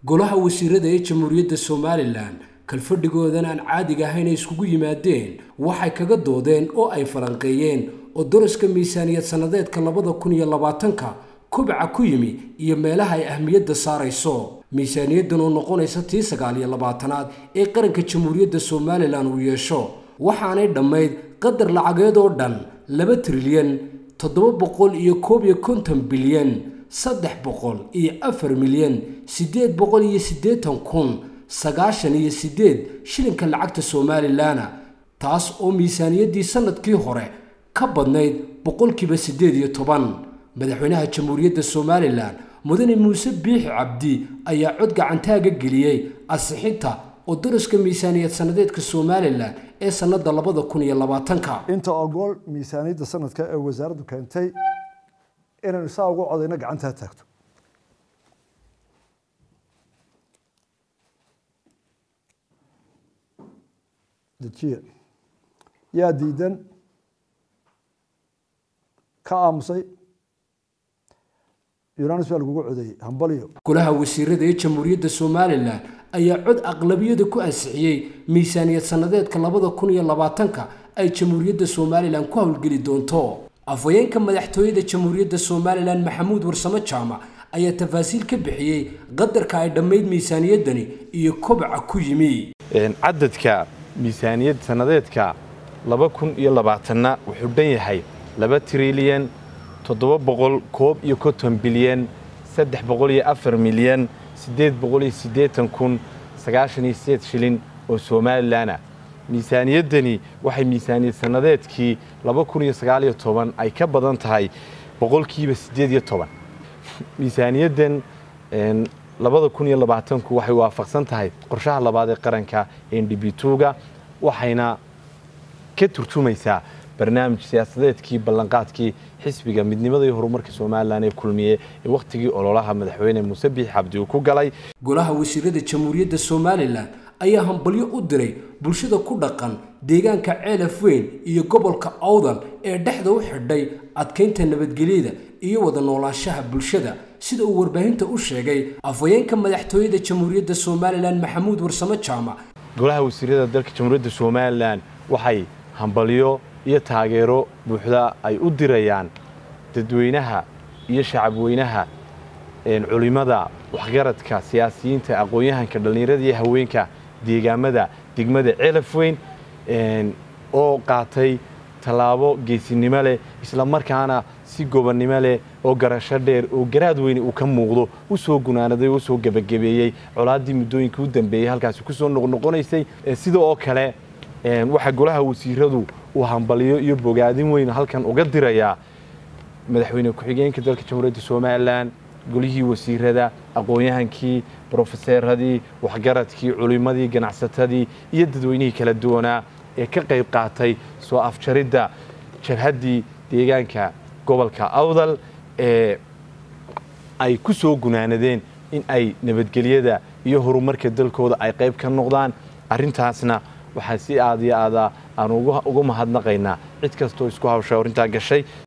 golaha wasiirada ee jamhuuriyadda somalilan kalfadhigoodan aan caadiga ahayn ay iskugu yimaadeen waxay kaga doodeen oo ay falanqeeyeen oo daraska miisaaniyad sannadeedka labada kun iyo labaatanka kubca ku yimi iyo meelaha ay ahmiyadda saarayso miisaaniyaddan oo noqonaysa tii sagaal iyo labaatanaad ee qaranka jamhuuriyadda somalilan uu yeesho waxaanay dhammayd qadar lacageed oo dhan laba trilyan toddoba boqol iyo koob iyo konton bilyan saddex boqol iyo afar milyan siddeed boqol iyo siddeetan kun sagaashan iyo siddeed shilinka lacagta somalilanna taas oo miisaaniyaddii sannadkii hore ka badnayd boqolkiiba siddeed iyo toban madaxweynaha jamhuuriyadda somalilan mudane muuse biixi cabdi ayaa cod gacantaaga geliyey ansixinta oo daraska miisaaniyad sannadeedka somalilan ee sannada labada kun iyo labaatanka inta ogool miisaaniyadda sanadka ee wasaaraddu keentay inaynu saa ugu codayno gacantaa taagto dejiye yaa diidan ka aamusay yunanis baa lagugu codeeyey hambalyo golaha wasiirada ee jamhuuriyadda somalilan ayaa cod aqlabiyada ku ansixiyey miisaaniyad sannadeedka labada kun iyo labaatanka ay jamhuuriyadda somalilan ku howlgeli doonto afhayeenka madaxtooyada jamhuuriyadda somalilan maxamuud warsamo jaamac ayaa tafaasiil ka bixiyey qadarka ay dhammayd miisaaniyaddani iyo kobca ku yimi cadadka miisaaniyad sannadeedka laba kun iyo labaatanna wuxuu dhan yahay laba trilyan toddoba boqol koob iyo konton bilyan saddex boqol iyo afar milyan siddeed boqol iyo siddeetan kun sagaashan iyo sideed shilin oo somalilanah miisaaniyaddani waxay miisaaniyad sannadeedkii laba kun iyo sagaal iyo toban ay ka badan tahay boqolkiiba siddeed iyo toban miisaaniyaddan labada kun iyo labaatanku waxay waafaqsan tahay qorshaha labaad ee qaranka ndbtuga waxayna ka turjumaysaa barnaamij siyaasadeedkii ballanqaadkii xisbiga midnimada iyo horumarka somalilan ee kulmiye ee wakhtigii ololaha madaxweyne muuse biix cabdi uu ku galay golaha wasiirada jamhuuriyadda somalilan ayaa hambalyo u diray bulshada ku dhaqan deegaanka ceelaf weyn iyo gobolka awdal ee dhexda u xidhay adkaynta nabadgelyada iyo wada noolaanshaha bulshada sida uu warbaahinta u sheegay afhayeenka madaxtooyada jamhuuriyadda somalilan maxamuud warsamo jaamac golaha wasiirada dalka jamhuuriyadda somalilan waxay hambalyo iyo taageero buuxda ay u dirayaan dadweynaha iyo shacabweynaha culimada waxgaradka siyaasiyiinta aqoon-yahanka dhallinyarada iyo haweenka deegaamada degmada ceelaf weyn oo qaatay tallaabo geesinimo leh isla markaana si gobonnimo leh oo garasho dheer oo garaad weyne uu ka muuqdo u soo gunaanaday oo u soo gebagabeeyey colaaddii muddooyinkii u dambeeyey halkaasi ku soo noqnoqonaysay sida oo kale waxaa golaha wasiiradu uu hambaliyo iyo bogaadin weyn halkan uga dirayaa madaxweyne ku-xigeenka dalka jamhuuriyadda somalilan golihii wasiirada aqoon-yahankii brofeseeradii waxgaradkii culimadii ganacsatadii iyo dadweynihii kala duwanaa ee ka qayb qaatay soo afjaridda jabhaddii deegaanka gobolka awdal ee ay ku soo gunaanadeen in ay nabadgelyada iyo horumarka dalkooda ay qayb ka noqdaan arrintaasna waxaa si aad iyo aada aan uga mahadnaqaynaa cid kastoo isku hawsha arrintaa gashay